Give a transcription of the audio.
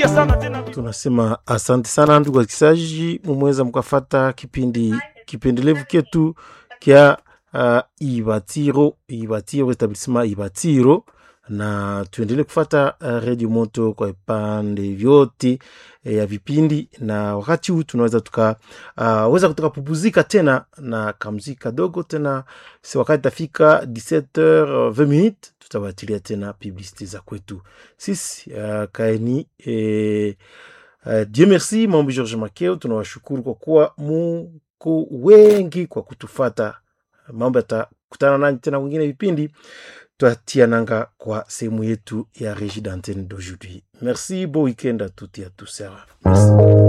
tunarudia sana tena tunasema asante sana ndugu wasikilizaji mumeweza mkafata kipindi kipendelevu ketu kya uh, ibatiro ibatiro etablissement ibatiro na tuendelee kufata uh, redio moto kwa vipande vyote eh, ya vipindi na wakati huu tunaweza tukaweza uh, weza tukapupuzika tena na kamziki kadogo tena si wakati tafika 17h20 minutes tutawatilia tena publicité za kwetu sisi uh, kaeni eh, Uh, Dieu merci mambo George Makeo, tunawashukuru kwa kuwa muko wengi kwa kutufata. Mambo yatakutana nanyi tena wengine vipindi twatia nanga kwa sehemu yetu ya Regie d'antenne d'aujourd'hui. Merci, bon week-end à toutes et à tous. Merci.